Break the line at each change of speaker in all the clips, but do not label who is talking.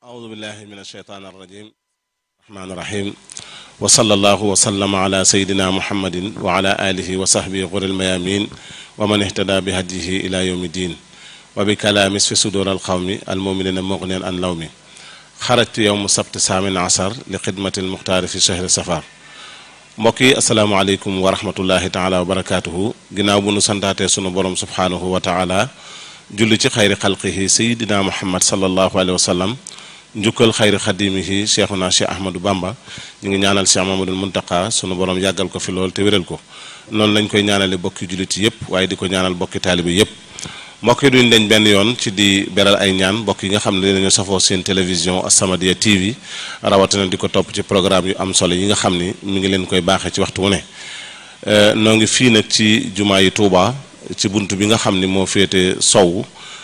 أعوذ بالله من الشيطان الرجيم الرحمن الرحيم وصلى الله وسلم على سيدنا محمد وعلى آله وصحبه غر الميامين ومن اهتدى بهديه إلى يوم الدين وبكلام في صدور القوم المؤمنين مغنيا عن لوم خرجت يوم السبت الثامن عشر لخدمة المختار في شهر سفر mbokk yi asalaamaaleykum wa rahmatullahi taala wa barakaatuhu ginnaaw bu nu santaatee sunu borom subhaanahu wa taala julli ci xayri xalqihi sayidina muhammad sallallahu alayhi wa sallam njukkal xayri xadimihi cheikhuna cheikh ahmadou bamba ñu ngi ñaanal cheikh mamadul muntaka sunu borom yàggal ko fi lool te wéral ko noonu lañ koy ñaanale bokki jullit yépp waaye di ko ñaanal bokki taalibi yépp mbokk yi duñ deñ benn yoon ci di beral ay ñaan mbokk yi nga xam ne dinañu safoo seen télévision As-Samadiyya TV rawatina di ko topp ci programme yu am solo yi nga xam ni mi ngi leen koy baaxee ci waxtu wu ne noo ngi fii nag ci jumaa yi Touba ci bunt bi nga xam ni moo féete sow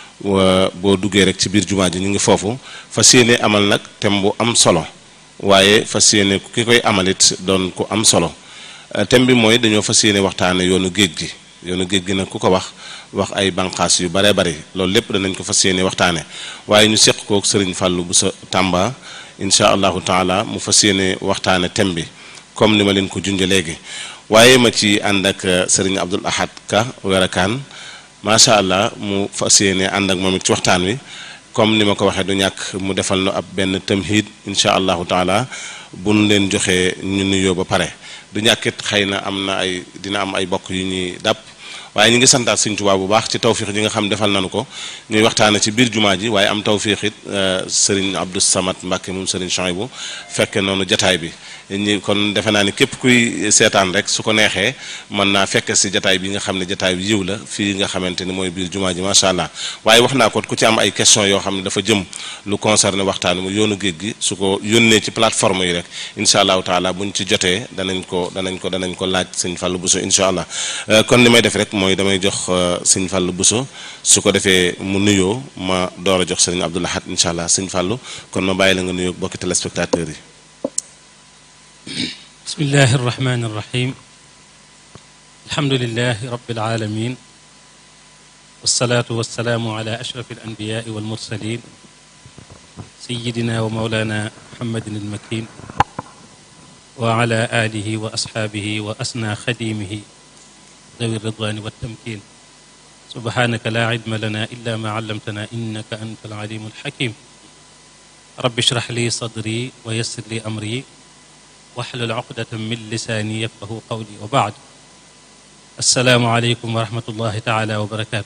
boo duggee rek ci biir jumaa ji ñu ngi foofu fas yéene amal nag thème bu am solo waaye fas yéene ki koy amalit doon ku am solo thème bi mooy dañoo fas yéene waxtaane yoonu géej gi yoonu géej gi nag ku ko wax wax ay banqaas yu baree bari loolu lépp danañ ko fas yéene waxtaane waaye ñu seq kook sëriñ Fàllu bu sa Tàmba incha allahu taala mu fas yéene waxtaane thème bi comme ni ma leen ko junje léegi waaye ma ci ànd ak sëriñ Abdul Ahad Ka werakaan macha allah mu fas yéene ànd ak moom it ci waxtaan wi comme ni ma ko waxee du ñàkk mu defal nu ab benn tamhid incha allahu taala bu nu leen joxee ñu nuyoo ba pare du ñàkkit xëy na am na ay dina am ay bokk yu ñuy dàpp waaye ñu ngi santaat Sëriñ Tuubaa bu baax ci tawfiix ji nga xam defal nañu ko ñuy waxtaane ci biir jumaa ji waaye am tawfiix it Sëriñ Abdou Samad Mbàkke moom Sëriñ Chouaïbou fekke noonu jataay bi ñi kon defe naa ni képp kuy seetaan rek su ko neexee mën naa fekk si jataay bi nga xam ne jataay bi yiw la fii nga xamante ni mooy biir jumaa ji macha allah waaye wax naa ko ku ci am ay question yoo xam ne dafa jëm lu concerné waxtaan mu yoonu géej gi su ko yónnee ci plateforme yi rek incha allahu taala buñ ci jotee danañ ko danañ ko danañ ko laaj sëñ Fallou Bousso incha allah kon li may def rek mooy damay jox sëñ Fallou Bousso su ko defee mu nuyoo ma door a jox sëñ Abdou Lahad incha allah sëñ Fallou kon ma bàyyi la nga nuyoo bokki téléspectateurs yi
bismillahi irrahmani irrahim alhamdulilahi rabbil alamin wasalaatu wasalaamu ala ashrafi alanbiyaai walmursalin sayidina wa maulana muhammadin almakin wa ala alihi wa asxaabihi wa asna xadimihi dawi ridwani waltamkin subhanaka la ilma lana illa ma allamtana innaka anta alalimu alxakim rabbi shrah li sadri wa yassir li amri waxlul uqdatan min lisaani yafqahu qawli wa baad assalaamu aleykum wa rahmatullahi taala wa barakaatu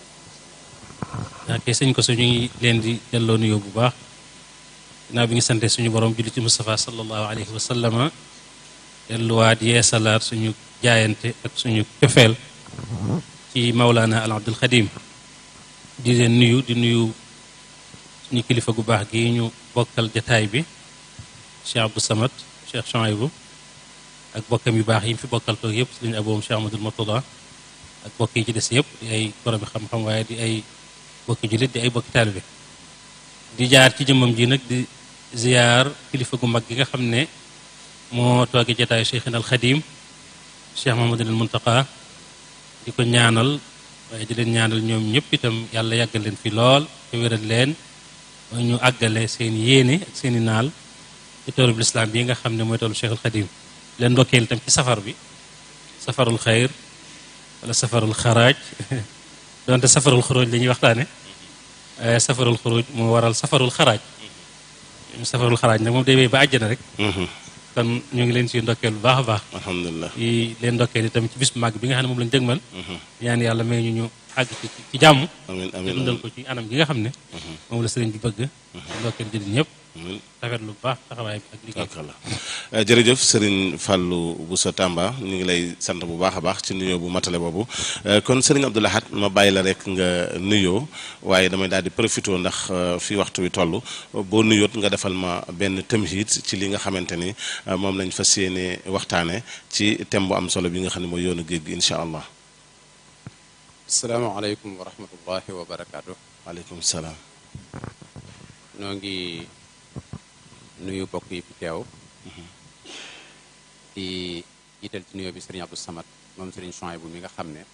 ake sëñ ko su ñu ngi leen di delloo nuyoo bu baax ginnaaw bi ngi sante suñu borom julli ci Mustafa sallallahu alayhi wa sallama delluwaat yeesalaat suñu jaayante ak suñu cofeel ci Mawlana al Abdul Xadim di leen nuyu di nuyu suñu kilifa gu baax gi ñu bokkal jataay bi Cheikh Abdou Samad Cheikh Chouaïbou ak bokkam yu baax yi mu fi bokkal toog yëpp sëriñ aboom Cheikh Amadou Murtada ak bokk yi ci des yëpp di ay borom xam-xam waaye di ay bokki jullit di ay bokki taalibe di jaar ci jëmmam ji nag di ziyaar kilifa gu mag gi nga xam ne moo toogee jataayu Cheikhina al Xadim Cheikh Mahamadul Muntaqa di ko ñaanal waaye di leen ñaanal ñoom ñëpp itam yàlla yàggal leen fi lool te wéral leen ñu àggale seen yéene ak seeni naal ci toolu bi lislaam bii nga xam ne mooy toolu Cheikhul Xadim leen ndokkeel itam ci safar bi safarul xayr wala safarul xaraaj donte safarul xuruj la ñuy waxtaane waaye safarul xuruj moo waral safarul xaraaj safarul xaraaj nag moom day wéy ba àjjana rek kon ñu ngi leen ci ndokkeel bu baax a baax
alhamdulilah
yi leen ndokkeel itam ci bis bu màgg bi nga xam ne moom lañu dëgmal ñaan yàlla may ñu ñu àgg ci ci jàmm
amiin
te
amiin
dundal ko ci anam gi nga xam ne moom la sëriñ bi bëgg ndokkeel jëriñ ñëpp rafet lu baax taxawaay bi ak liggéey
akala jërëjëf Serigne Fallou Bousso Tamba ñu ngi lay sant bu baax a baax ci nuyoo bu matale boobu kon Serigne Abdou Lahad ma bàyyi la rek nga nuyoo waaye damay daal di profité ndax fii waxtu wi toll boo nuyoot nga defal ma benn tamhid ci li nga xamante ni moom lañ fas yéene waxtaane ci thème bu am solo bi nga xam ne mooy yoonu géej gi incha allah.
asalaamaaleykum wa rahmatullahi wa barakaatu.
waaleykum salaam.
noo ngi nuyu bokk yi fi teew di jiital ci nuyoo bi sëriñ Abdou Samad moom sëriñ Chouaïbou mi nga xam ne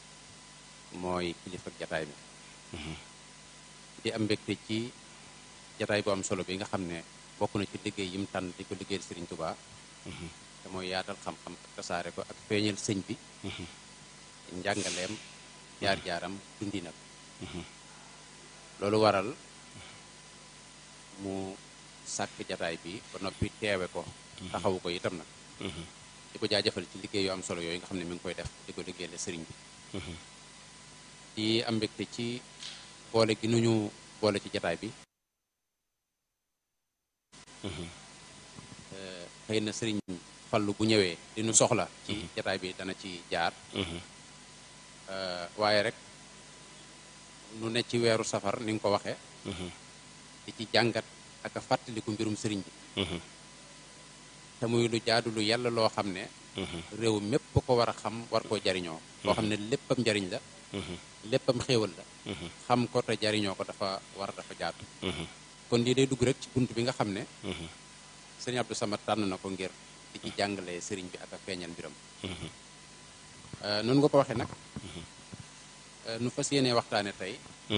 mooy kilifa jataay bi di am mbégte ci jataay bu am solo bi nga xam ne bokk na ci liggéey yim tànn di ko liggéeyal Sëriñ Tuubaa te mooy yaatal xam-xam ak tasaare ko ak feeñal sëñ bi njàngaleem jaar-jaaram dundinam loolu waral mu sàkk jataay bi ba noppi teewe ko taxawu ko itam nag di ko jaajëfal ci liggéey yu am solo yooyu nga xam ne mi ngi koy def di ko liggéeyal sëriñ bi di am mbégte ci boole gi nu ñu boole ci jataay bi xëy na sëriñ fallu bu ñëwee di nu soxla ci jataay bi dana ci jaar waaye rek nu ne ci weeru safar ni nga ko waxee di ci jàngat ak a fàttaliku mbirum sëriñ bi te muy lu jaadu lu yàlla loo xam ne réew mépp ko war a xam war koo jariñoo boo xam ne léppam njariñ la léppam xéewal la xam ko te jariñoo ko dafa war dafa jaadu kon lii day dugg rek ci bunt bi nga xam ne sëriñ Abdou Samad tànn na ko ngir di ci jàngale sëriñ bi ak a feeñal mbiram noonu nga ko waxee nag nu fas yéenee waxtaane tey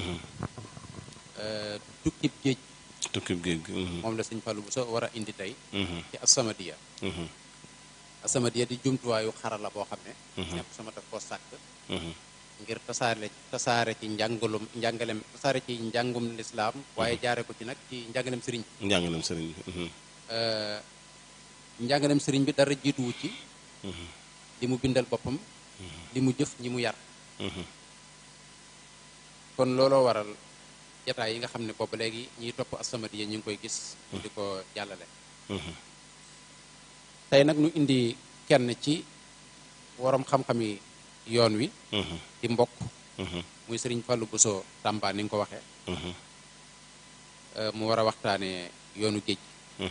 tukkib géej
tukkib géej gi
moom la sëñ Fallou bu so war a indi tey ci As-Samadiyya As-Samadiyya di jumtuwaayu xarala boo xam ne ñëpp sama daf koo sàkk ngir tasaare tasaare ci njàngalum njàngalem tasaare ci njàngum lislaam waaye jaare ko ci nag ci njàngalem sëriñ bi
njàngalem sëriñ bi
njàngalem sëriñ bi dara jiituwu ci li mu bindal boppam li mu jëf ñi mu yar kon looloo waral jataay yi nga xam ne boobu léegi ñiy topp As-Samadiyya ñu ngi koy gis di ko jàllale tey nag nu indi kenn ci waroom xam-xami yoon wi di mbokk muy sëriñ Fallou Bousso Tamba ni nga ko waxee mu war a waxtaane yoonu géej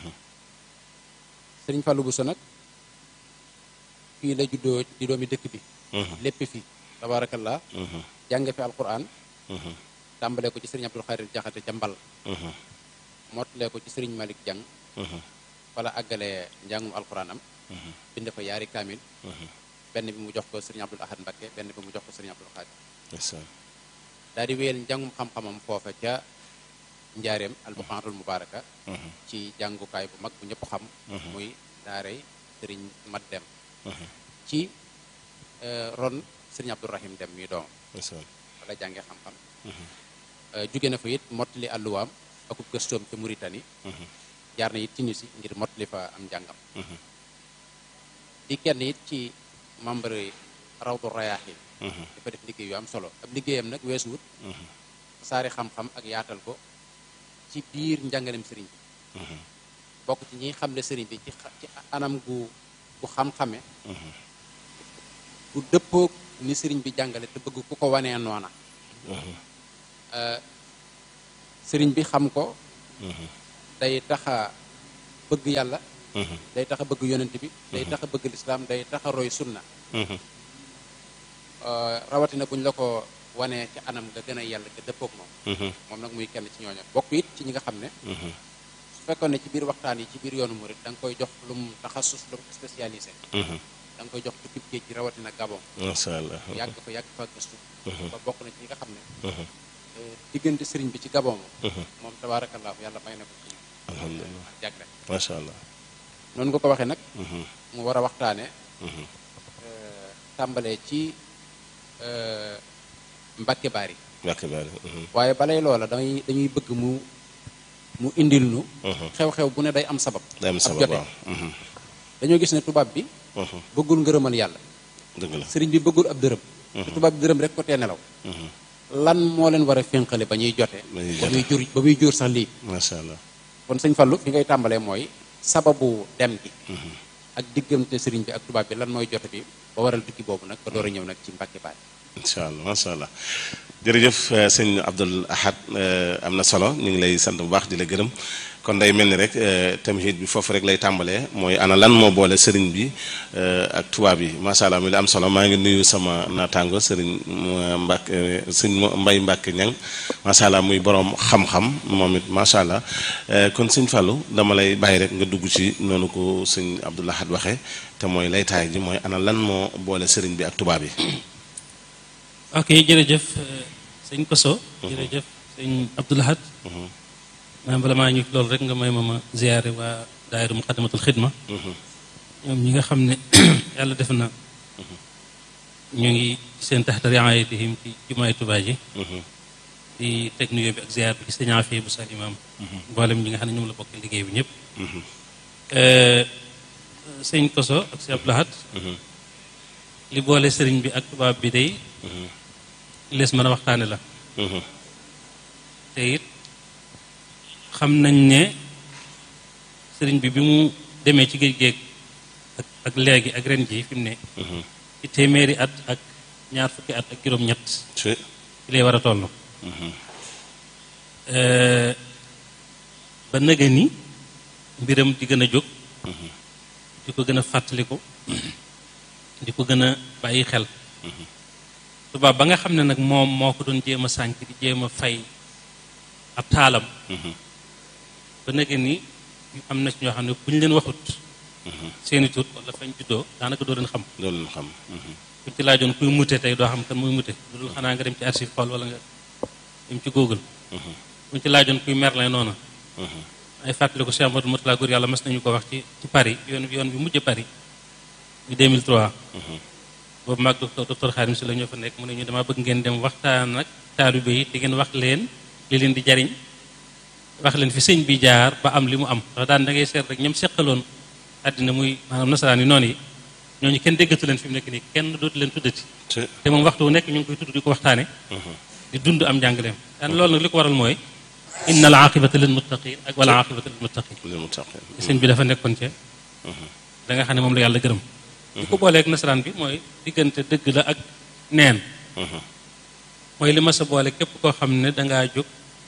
sëriñ Fallou Bousso nag fii la juddoo di doomi dëkk bi lépp fi tabarakallah jànge fi alquran tàmbalee ko ci sëriñ Abdul Xaadir Jaxate ca mbal mottalee ko ci sëriñ Malik Jang wala àggalee njàngum alquranam bind fa yaari kaamil benn bi mu jox ko sëriñ Abdul Ahad Mbakke benn bi mu jox ko sëriñ Abdul Xaadir daal di wéyal njàngum xam-xamam foofa ca njaareem albuqaatul mubaaraka ci jàngukaay bu mag bu ñëpp xam muy daaray sëriñ mat dem ci ron sëriñ Abdourahim dem mi doom wala jànge xam-xam jóge na fa it mottali àlluwaam akub gëstoom ca Mauritanie jaar na it Tunisie ngir mottali fa am njàngam di kenn it ci membre rawdu rayaaxin dafa def liggéey yu am solo ab liggéeyam nag weesuwut saari xam-xam ak yaatal ko ci biir njàngalem sëriñ bi bokk ci ñiy xamle sëriñ bi ci ci anam gu gu xam-xame bu dëppoog ni sëriñ bi jàngale te bëgg ku ko wanee noona sëriñ bi xam ko day taxa bëgg yàlla day taxa bëgg yonent bi day taxa bëgg lislaam day taxa roy sunna rawatina buñ la ko wanee ci anam nga gën a yàlla nga dëppoog moom moom nag muy kenn ci ñooñu bokk it ci ñi nga xam ne su fekkoon ne ci biir waxtaan yi ci biir yoonu murit da nga koy jox lu mu taxasus lu mu spécialisé da nga koy jox tukkib géej gi rawatina Gabon
masha Allah
yàgg fa yàgg fa gëstu ba bokk na ci ñi nga xam ne diggante sëriñ bi ci Gabon moom tabaarakallaahu yàlla may na ko ci
alhamdulilah
jàgle
masha Allah
noonu nga ko waxee nag mu war a waxtaane tàmbalee ci Mbàkke Baari
Mbàkke Baari
waaye balay loola dañuy dañuy bëgg mu mu indil nu xew-xew bu ne day am sabab
day am
ab
sabab
jote
waaw
dañoo gis ne tubaab bi bëggul ngërëmal yàlla
dëgg la
sëriñ bi bëggul ab dërëm te tubaab bi dërëm rek ko tee nelaw lan moo leen war a fénqale ba ñuy jote
Ba ñuy
ba
jote.
muy jur ba muy jur sax lii
masha Allah
kon sëñ Fallu fi ngay tàmbalee mooy sababu dem gi ak diggante sëriñ bi ak tubaab bi lan mooy jote bi ba waral tukki boobu nag ba door a ñëw nag ci Mbàkke Baari
incha allah macha allah jërëjëf eh, sëñ Abdul Ahad eh, am na solo ñu ngi lay sant bu baax di la gërëm kon day mel ni rek eh, tamhid bi foofu rek lay tàmbalee mooy ana lan moo boole sëriñ bi eh, ak tubaab yi macha allah mi la am solo maa ngi nuyu sama naataango sëriñ Mbàkke sëñ Mbay Mbàkke ñang macha allah muy borom xam-xam moom it macha allah eh, kon sëñ Fallou dama lay bàyyi rek nga dugg ci noonu ko sëñ Abdul Ahad waxee te mooy laytaay ji mooy ana lan moo boole sëriñ bi ak tubaab yi.
ok jërëjëf euh, sëñ Koso jërëjëf sëñ Abdoul Ahad maanaam bala maa ñu loolu rek nga may ma ma ziyaare waa daayiru muqaddamatul xidma ñoom ñi nga xam ne yàlla def na ñu ngi seen taxta riayatihim ci jumaay Tuubaa ji di teg nuyoo bi ak ziyaar bi ci sëñ Afee bu sa imaam mboolem ñi nga xam ne ñoom la bokk liggéey bi ñëpp sëñ Koso ak si Abdou Lahad li boole sëriñ bi ak tubaab bi day lees mën a waxtaane la te it xam nañ ne sëriñ bi bi mu demee ci géej géej ak ak léegi ak ren ji fi mu ne ci téeméeri at ak ñaar fukki at ak juróom-ñett ci lay war a toll ba nëga ni mbiram di gën a jóg di ko gën a fàttaliku di ko gën a bàyyi xel tubaab ba nga xam ne nag moom moo ko doon jéem a sànk di jéem a fay ab taalam ba nëga ni am na ci ñoo xam ne bu ñu leen waxut seeni tur wala fañ juddoo daanaka doo leen xam
doo leen xam
buñ ci laajoon kuy mute tey doo xam kan muy mute lu dul xanaa nga dem ci archive xool wala nga dem ci google buñ ci laajoon kuy Merlin noonu ay fàttali ko Cheikh Amadou Moutala góor yàlla mas nañu ko wax ci ci Paris yoon bi yoon bi mujj Paris bi 2003 boobu maag docteur docteur Xaadim si la ñoo fa nekk mu ne ñu dama bëgg ngeen dem waxtaan ak taalibe yi te ngeen wax leen li leen di jariñ wax leen fi sëñ bi jaar ba am li mu am ndax daan da ngay seet rek ñoom seqaloon àddina muy maanaam nasaraan yi noonu yi ñooñu kenn déggatu leen fi mu nekk nii kenn dootu leen tuddati te moom waxtu wu nekk ñu ngi koy tudd di ko waxtaane di dund am njàngaleem daan loolu nag li ko waral mooy inna al aqibata lil muttaqin ak wala aqibata lil muttaqin sëñ bi dafa nekkoon ca da nga xam ne moom la yàlla gërëm li ko booleeg nasaraan bi mooy diggante dëgg la ak neen mooy li ma sa boole képp koo xam ne dangaa jóg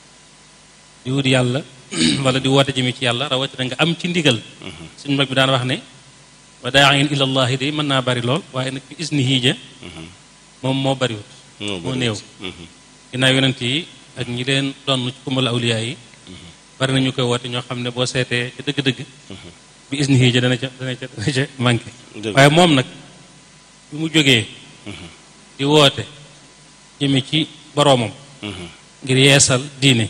di wut yàlla wala di woote jëmi ci yàlla rawatina nga am ci ndigal suñu mag bi daan wax ne wa daain ila allahi day mën naa bari lool waaye nag bi isni hiija moom moo bariwut moo néew ginnaaw yonent yi ak ñi leen doon ci kumbal awliya yi bari nañu koy woote ñoo xam ne boo seetee ca dëgg-dëgg bi isni hiija dana ca dana ca dana ca manqué waaye moom nag bi mu jógee di woote jëme ci boroomam ngir yeesal diine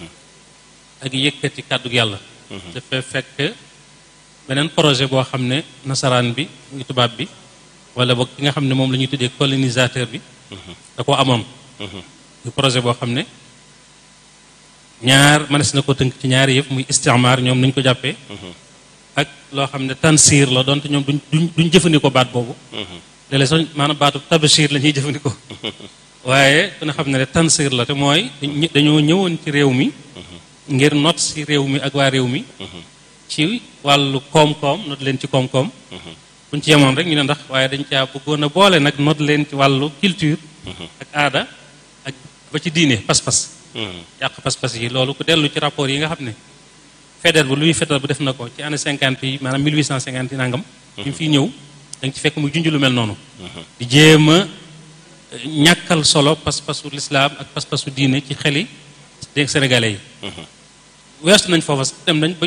ak yëkkati kàddu yàlla dafa fekk beneen projet boo xam ne nasaraan bi ngi tubaab bi wala boog ki nga xam ne moom la ñuy tuddee colonisateur bi da ko amoon muy projet boo xam ne ñaar mënees na ko tënk ci ñaari yëpp muy istimaar ñoom nañ ko jàppee ak loo xam ne tansiir la doonte ñoom duñ duñ duñ jëfandikoo baat boobu léeg-léeg sax maanaam baatu tabashir la ñuy jëfandikoo waaye dina xam ne ne tansiir la te mooy dañoo ñëwoon ci réew mi ngir not si réew mi ak waa réew mi ci wàllu koom-koom not leen ci koom-koom buñ ci yemoon rek ñu ne ndax waaye dañ caa bëggoon a boole nag not leen ci wàllu culture ak aada ak ba ci diine pas-pas yàq pas-pas yi loolu ku dellu ci rapport yi nga xam ne fédère bu luy fédère bu def na ko ci année cinquante yi maanaam 1850 yi nangam bi mu fiy ñëw da nga ci fekk muy junj lu mel noonu di jéem a ñàkkal solo pas-pasu lislaam ak pas-pasu diine ci xeli dégg sénégalais yi weestu nañ foofa dem nañ ba